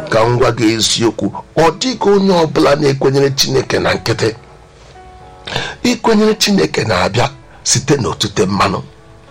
ka m gwa gị eziokwu ọ dịghị onye ọbụla na-ekwenyere chineke na nkịtị ikwenyere chineke na-abịa site n'otute mmanụ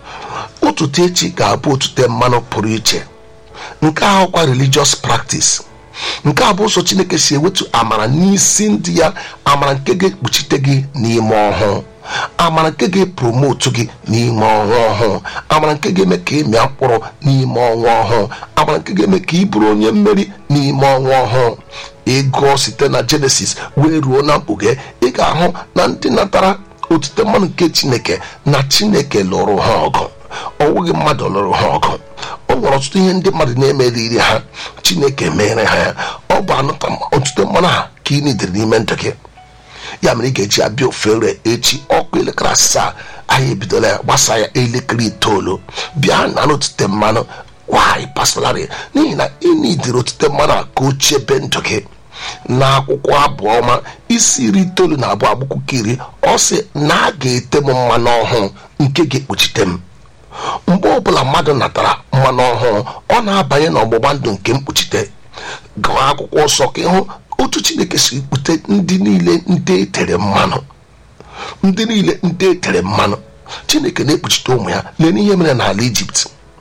ụtụtụ echi ga-abụ otute mmanụ pụrụ iche nke ahụkwa religious practice nke a bụ ụzọ chineke si ewetu amara n'isi ndị ya amara nke ga-ekpuchite gị n'ime ọhụụ amara nke ga-epromotu gị n'ime ọnwa ọhụụ amara nke ga-eme ka ị mịa mkpụrụ n'ime ọnwa ọhụụ amara nke ga-eme ka ị bụrụ onye mmeri n'ime ọnwa ọhụụ ịgụọ site na jenesis wee ruo na mkpughe ị ga-ahụ na ndị natara otite mmanụ nke chineke na chineke lụrụ ha ọgụ ọ bụghị mmadụ lụrụ ha ọgụ o nwere ọtụtụ ihe ndị mmadụ na-emeriri ha chineke mere ha ya ọ bụ anụta otute mmanụ ha ka ị nidere n'ime ndụ gị ya mere ị ga-eji abịa ofere echi ọkụ elekere asaa anyị ebidola ya gbasa ya elekere itoolu bịa na otute mmanụ wanyị pastorari n'ihi na ị nidere otute mmanụ a ka o chebe ndụ gị n'akwụkwọ abụọma isi iri itoolu na abụọ agbụkwụkọ iri ọ sị na a ga-ete m mmanụ ọhụụ nke ga-ekpuchite m mgbe ọbụla mmadụ natara mmanụ ọhụụ ọ na-abanye n'ọgbụgba ndụ nke mkpuchite gụọ akwụkwọ nsọ ka ịhụ otu chineke si kpute ndị niile ndị etere mmanụ ndị niile ndị etere mmanụ chineke na-ekpuchite ụmụ ya lee n'ihe mere n'ala ijipt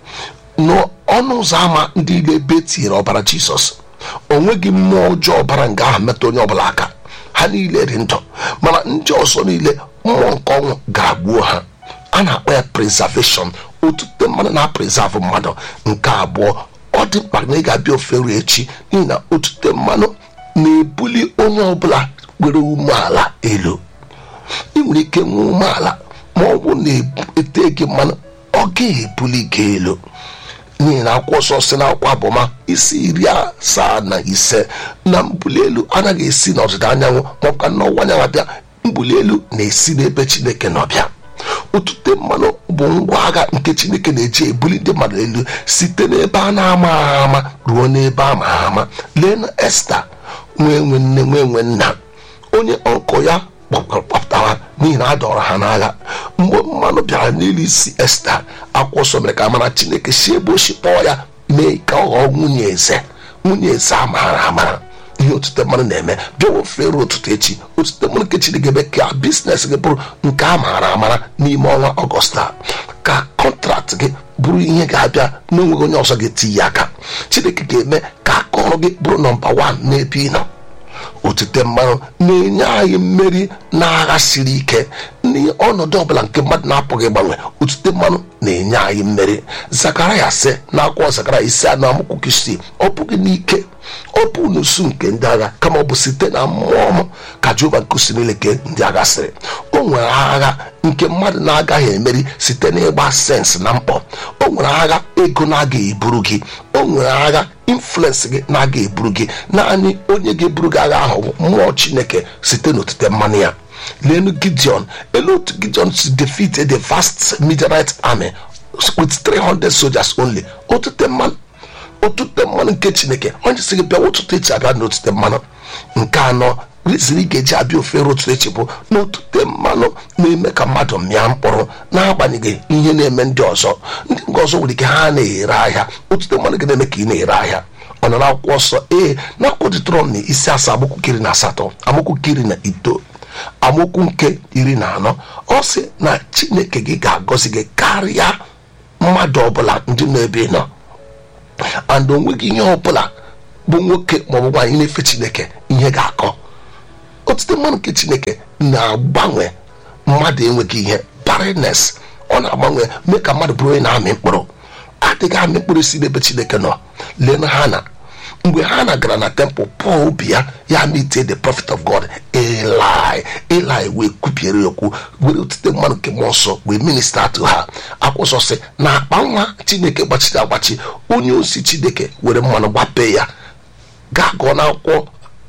n'ọnụ ụzọ ámá ndị ile ebe etinyere ọbara jizọs o nweghị mmụọ ọjọọ ọbara nga ahụ metụ onye ọbụla aka ha niile dị ndụ mana ndị ọzọ niile mmụọ nke ọnwụ ga-agbuo ha a na-akpọ ya preservation otute mmanụ na-apreserve mmadụ nke abụọ ọ dị mkpa na ị ga-abịa ofere echi n'ihi na otute mmanụ na-ebuli onye ọbụla nwere umeala elu ị nwere ike nwee umeala ma ọ bụ na-ete gị mmanụ ọ ga-ebuli gị elu n'ihi na akwụkwọ nsọ si na akwụkwọ abụma isi iri asaa na ise na mbuli elu anaghị esi n'ọdịda anyanwụ maọbụ ka n'ọwụwa anyanwụ abịa mbuli elu na-esi n'ebe chineke n'ọbịa otute mmanụ bụ ngwa agha nke chineke na-eji ebuli ndị mmadụ elu site n'ebe a na-ama ama ruo n'ebe a ma ama lee na esta nwee nwe nne nwee nwe nna onye ọkọ ya kpọpụtara n'ihi na a dọrọ ha n'agha mgbe mmanụ bịara n'elu isi esta akwụkwọ nsọ mere ka mara chineke si ebe o si kpọọ ya mee ka ọ ghọọ nwunye eze nwunye eze amara amara ihe otute mmanụ na-eme bịawa ofere ụtụtụ echi otute mmanụ nke chineke eme ka biznes gị bụrụ nke a maara amara n'ime ọnwa ọgọst a ka kọntraktị gị bụrụ ihe ga-abịa n'onweghị onye ọzọ ga-eti ya aka chineke ga-eme ka aka ọrụ gị bụrụ nọmba wan n'ebe ị nọ otute mmanụ na-enye anyị mmeri n'agha siri ike n'ọnọdụ ọbụla nke mmadụ na-apụghị ịgbanwe otute mmanụ na-enye anyị mmeri zakaraya sị na akwụkwọ zakara isi anọ amụkwụ isii ọ bụghị n'ike ọ bụ n'usu nke ndị agha kama ọ bụ site na mmụọ m ka jehova nkusi niile nke ndị agha sịrị o nwere agha nke mmadụ na-agaghị emeri site n'ịgba sensị na mkpọ o nwere agha ego na-agaghị eburu gị o nwere agha influensị gị na-aga eburu gị naanị onye ga-eburu gị agha ahụ bụ mmụọ chineke site n'otite mmanụ ya lenu gideon elu otu gideon si defeat the vast midianite army with 300 soldiers only otute mmanụ otute mmanụ nke chineke onye si gị bịa ụtụtụ echi abịa n'otute mmanụ nke anọ rizin ị ga-eji abịa ofere otu echi bụ na otute mmanụ na-eme ka mmadụ mịa mkpụrụ na-agbanyeghị ihe na-eme ndị ọzọ ndị nke ọzọ nwere ike ha na-ere ahịa otute mmanụ gị na-eme ka ị na-ere ahịa ọ nọ n'akwụkwọ nsọ ee na akwụkwọ dịtọrọ na isi asaa amaokwu iri na asatọ amaokwu iri na ito amaokwu nke iri na anọ ọ sị na chineke gị ga-agọzi gị karịa mmadụ ọbụla ndị nọ ebe ị nọ and onweghị ihe ọbụla bụ nwoke maọbụ nwaanyị na-efe chineke ihe ga-akọ otute mmanụ nke chineke na-agbanwe mmadụ enweghị ihe barrenness ọ na-agbanwe mee ka mmadụ bụrụ onye na-amị mkpụrụ adịghị amị mkpụrụ si n'ebe chineke nọ lee na ha na mgbe ha na gara na tempụl pọl obi ya ya mitie the prophet of god eli eli wee kwubiere ya okwu were otite mmanụ nke mmụọ nsọ wee minista to ha akwụsọ sị na akpa nwa chineke gbachiri agbachi onye osi chineke were mmanụ gbapee ya gaa gụọ n'akwụkwọ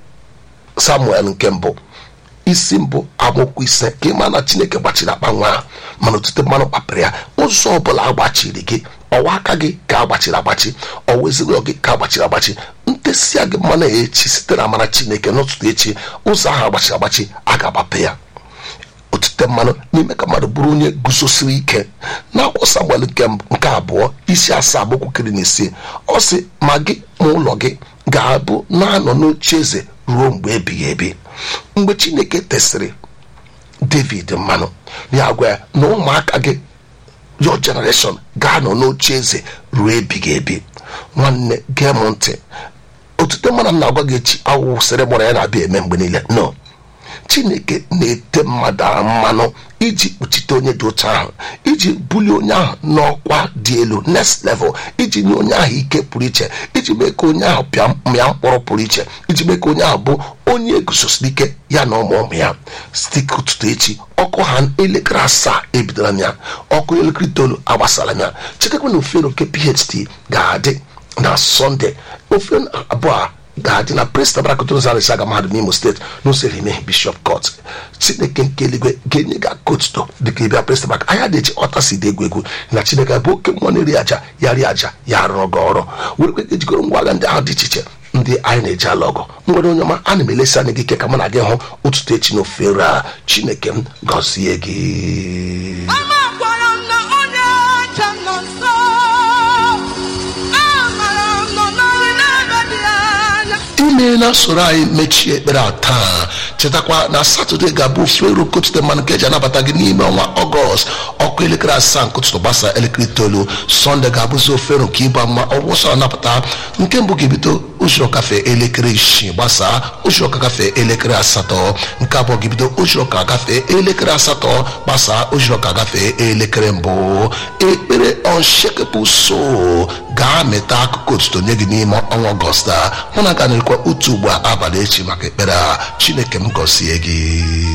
samuel nke mbụ isi mbụ amaokwu ise ka ịma na chineke gbachiri akpa nwa ahụ mana otute mmanụ kpapịrị ya ụzọ ọbụla agbachiri gị ọwa aka gị ka agbachiri agbachi ọwa ezinụlọ gị ka agbachiri agbachi ntesịa gị mmanụ echi site na amara chineke n'ụtụtụ echi ụzọ ahụ agbachiri agbachi a ga-agbape ya otite mmanụ n'ime ka mmadụ bụrụ onye guzosiri ike n'akwụkwọ samuel nke nke abụọ isi asaa agbụkwukiri na isii ọ sị ma gị ma ụlọ gị ga-abụ na-anọ n'oche eze ruo mgbe ebighị ebi mgbe chineke tesịrị david mmanụ ya gwa ya na ụmụaka gị your generation ga-anọ n'oche eze ruo ebighị ebi nwanne gee m ntị otute mmanụ m na-agwa gị echi awụsịrị gbara ya na-abịa eme mgbe niile no chineke na-ete mmadụ ahụ mmanụ iji kpuchite onye dị otu ahụ iji bulie onye ahụ n'ọkwa dị elu next level iji nye onye ahụ ike pụrụ iche iji mee ka onye ahụ pịa mịa mkpọrọ pụrụ iche iji mee ka onye ahụ bụ onye eguzosiri ike ya na ụmụ ụmụ ya site ụtụtụ echi ọkụ ha elekere asaa ebidola m ya ọkụ elekere itoolu agbasara m ya chetakwa na ofero nke pht ga-adị na sọnde ofe abụọ a ga-adị na presta barakotozarisi aga mahadum n'imo steeti n'usoro ime bishọp kọt chineke nke eluigwe ga-enye gị akotuto dịka ịbịa presta bak anya dị eji ọta si dị egwu egwu na chineke bụ oke mmụọ na-eri aja ya rie aja ya rụọ gị ọrụ were gị ejikọrọ ngwa agha ndị ahụ dị iche iche ndị anyị na-eji alụ ọgụ nwere onye ọma ana m elesi anya gị ike ka mụ na gị hụ ụtụtụ echi n'ofere a chineke m gọzie gị Amakwara m na onye ọcha nọ nso. Amara m nọ n'ọrụ n'ebe dị anya. imeela soro anyị mechie ekpere a taa chetakwa na satọde ga-abụ ofero kotute mmanụ nke eji anabata gị n'ime ọnwa ọgọst ọkụ elekere asaa nke ụtụtụ gbasa elekere itoolu sọnde ga-abụzi ofero nke ịba mma ọgwụsọ anapụta nke mbụ ga-ebido ụzọ kafe elekere isii gbasaa ụzọ ka gafee elekere asatọ nke abụọ ga-ebido ụzọ ka gafee elekere asatọ gbasaa ụzọ ka gafee elekere mbụ ekpere unshakable soul ga-amịta akụkụ otuto nye gị n'ime ọnwa ọgọst a mụ na ga na-ekwa otu ugbo a abalị echi maka ekpere a chineke m gọzie gị